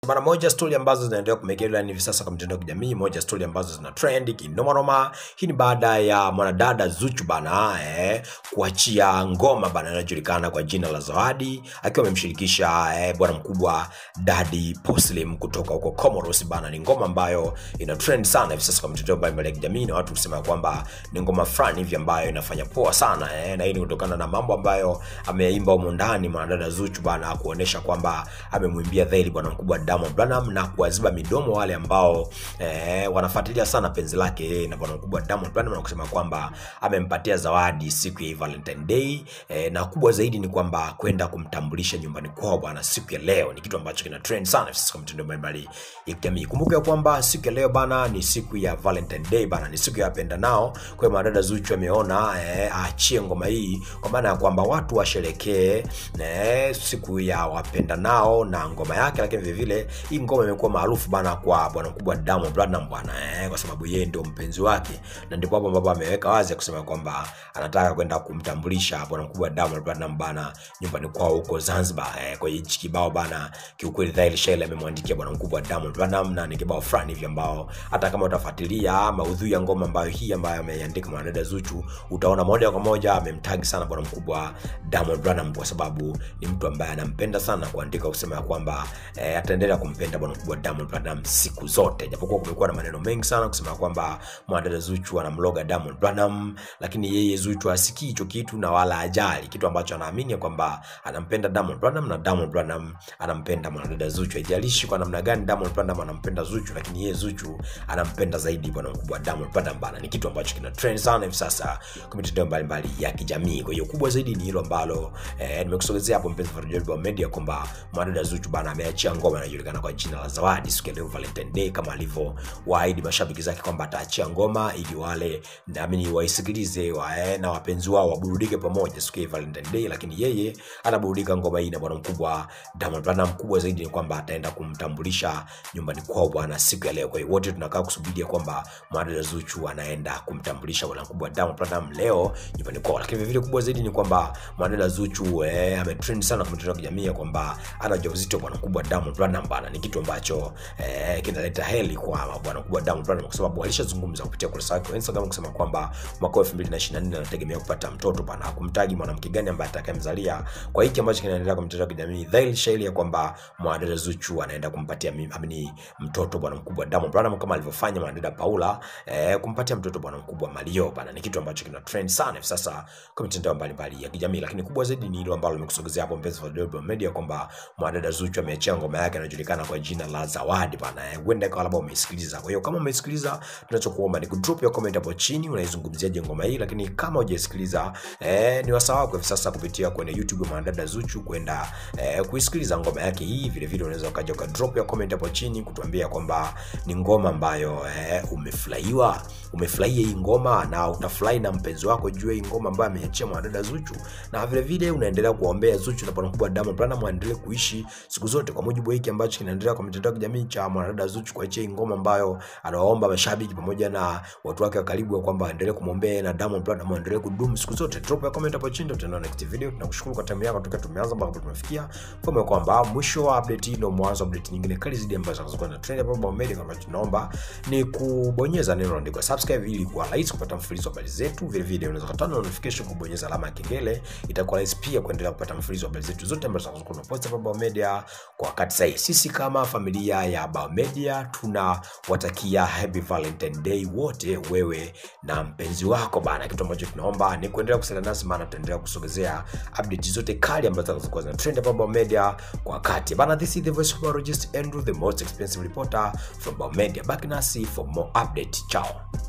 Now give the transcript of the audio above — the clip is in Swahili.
Bana, moja stori ambazo zinaendelea kumake headline hivi sasa kwa mitandao ya kijamii, moja stori ambazo zina trend kinoma noma. Hii ni baada ya mwanadada Zuchu bana eh, kuachia ngoma bana inayojulikana kwa jina la Zawadi, akiwa amemshirikisha eh, bwana mkubwa Daddy Poslim kutoka huko Comoros bana. Ni ngoma ambayo ina trend sana hivi sasa kwa mitandao mbalimbali ya kijamii na watu kusema kwamba ni ngoma fulani hivi ambayo inafanya poa sana eh, na hii ni kutokana na mambo ambayo ameyaimba humo ndani mwanadada Zuchu bana, kuonesha kwamba amemwimbia dhahiri bwana mkubwa Diamond Platnumz na kuwaziba midomo wale ambao eh, wanafuatilia sana penzi lake yeye na bwana mkubwa Diamond Platnumz na kusema kwamba amempatia zawadi siku ya Valentine Day eh, na kubwa zaidi ni kwamba kwenda kumtambulisha nyumbani kwao bwana siku ya leo. Ni kitu ambacho kina trend sana sasa kwa mitandao mbalimbali ya kijamii. Kumbuka kwamba siku ya leo bana ni siku ya Valentine Day bana, ni siku ya wapenda nao. Kwa hiyo madada Zuchu ameona eh, aachie ngoma hii kwa maana ya kwamba watu washerekee eh, siku ya wapenda nao na ngoma yake, lakini vile vile hii ngoma imekuwa maarufu bana kwa bwana mkubwa Diamond Platnumz bwana eh, kwa sababu yeye ndio mpenzi wake, na ndipo hapo ambapo ameweka wazi kusema kwamba anataka kwenda kumtambulisha bwana mkubwa Diamond Platnumz bana nyumbani kwao huko Zanzibar. Eh, kwa hichi kibao bana, kiukweli dhahiri shahiri amemwandikia bwana mkubwa Diamond Platnumz, na ni kibao fulani hivi ambao hata kama utafuatilia maudhui ya ngoma ambayo hii ambayo ameiandika mwanadada Zuchu, utaona moja kwa moja amemtag sana bwana mkubwa Diamond Platnumz kwa sababu ni mtu ambaye anampenda sana, kuandika kusema ya kwamba eh, ataendelea kumpenda bwana mkubwa Diamond Platnumz siku zote, japokuwa kumekuwa na maneno mengi sana kusema kwamba mwanadada Zuchu anamloga Diamond Platnumz, lakini yeye Zuchu hasikii hicho kitu na wala ajali, kitu ambacho anaamini ya kwamba anampenda Diamond Platnumz na Diamond Platnumz anampenda mwanadada Zuchu. Haijalishi kwa namna gani Diamond Platnumz anampenda Zuchu, lakini yeye Zuchu anampenda zaidi bwana mkubwa Diamond Platnumz bana. Ni kitu ambacho kina trend sana hivi sasa kwa mitandao mbalimbali ya kijamii. Kwa hiyo kubwa zaidi ni hilo ambalo eh, nimekusogezea hapo mpenzi mfuatiliaji wa media kwamba mwanadada Zuchu bana ameachia ngoma inayojulikana kwa jina la Zawadi siku ya leo Valentine Day, kama alivyowaahidi mashabiki zake kwamba ataachia ngoma ili wale naamini waisikilize wa, eh, na wapenzi wao waburudike pamoja siku ya Valentine Day, lakini yeye anaburudika ngoma hii na bwana mkubwa Diamond Platnumz. Mkubwa zaidi ni kwamba ataenda kumtambulisha nyumbani kwao bwana siku ya leo. Kwa hiyo wote tunakaa kusubiria kwamba mwanadada Zuchu anaenda kumtambulisha bwana mkubwa Diamond Platnumz leo nyumbani kwao, lakini vile vile kubwa zaidi ni kwamba mwanadada Zuchu eh, ametrend sana kwa mitandao ya kijamii kwamba ana ujauzito bwana mkubwa Diamond Platnumz bana. Ni kitu ambacho eh, kinaleta heli kwa bwana mkubwa Diamond Platnumz kwa sababu alishazungumza kupitia ukurasa wake wa Instagram kusema kwamba mwaka 2024 anategemea kupata mtoto bana, hakumtaji mwanamke gani ambaye atakayemzalia. Kwa hiki ambacho kinaendelea kwa mitandao ya kijamii, dhahiri shahiri ya kwamba mwanadada Zuchu anaenda kumpatia amini mtoto bwana mkubwa Diamond Platnumz kama alivyofanya mwanadada Paula eh, kumpatia mtoto bwana mkubwa Mario bana. Ni kitu ambacho kina trend sana hivi sasa kwa mitandao mbalimbali ya kijamii, lakini kubwa zaidi ni hilo ambalo nimekusogezea hapo mpenzi wa Global Media kwamba mwanadada Zuchu ameachia ngoma yake inayojulikana kwa jina la Zawadi bana. Eh, huenda ikawa labda umeisikiliza. Kwa hiyo kama umeisikiliza, tunachokuomba ni kudrop your comment hapo chini, unaizungumziaje ngoma hii, lakini kama hujaisikiliza eh, ni wasaa wako hivi sasa kupitia kwenye YouTube ya mwanadada Zuchu kwenda eh, kuisikiliza ngoma yake hii. Vile vile unaweza ukaja uka drop your comment hapo chini kutuambia kwamba ni ngoma ambayo eh, umefurahiwa umefurahia hii ngoma na utafurahi na mpenzi wako juu ya hii ngoma ambayo ameachia mwanadada Zuchu, na vile vile unaendelea kuombea Zuchu na bwana mkubwa Diamond Platnumz waendelee kuishi siku zote, kwa mujibu hiki ambacho kinaendelea kwa mitandao ya kijamii cha mwanadada Zuchu kuachia hii ngoma ambayo anawaomba mashabiki pamoja na watu wake wa karibu kwamba waendelee kumwombea na Diamond Platnumz waendelee kudumu siku zote. Drop ya comment hapo chini, tutaenda next video. Tunakushukuru kwa time yako toka tumeanza mpaka tumefikia. Fahamu kwamba mwisho wa update hii ndio mwanzo wa update nyingine kali zaidi ambazo zinazokuwa na trend hapa Global Media. Kama tunaomba ni kubonyeza neno lililoandikwa subscribe ili kuwa rahisi kupata mfululizo wa habari zetu. Vile vile unaweza kutana notification kubonyeza alama ya kengele, itakuwa rahisi pia kuendelea kupata mfululizo wa habari zetu zote ambazo zinazokuwa tunapost hapa Global Media kwa wakati sahihi. Sisi kama familia ya Global Media tunawatakia happy Valentine Day wote, wewe na mpenzi wako bana. Kitu ambacho tunaomba ni kuendelea kusalia nasi, maana tutaendelea kusogezea update zote kali ambazo zinazokuwa zina trend hapa Global Media kwa wakati bana. This is the voice of biologist Andrew, the most expensive reporter from Global Media. Back nasi for more update. Ciao.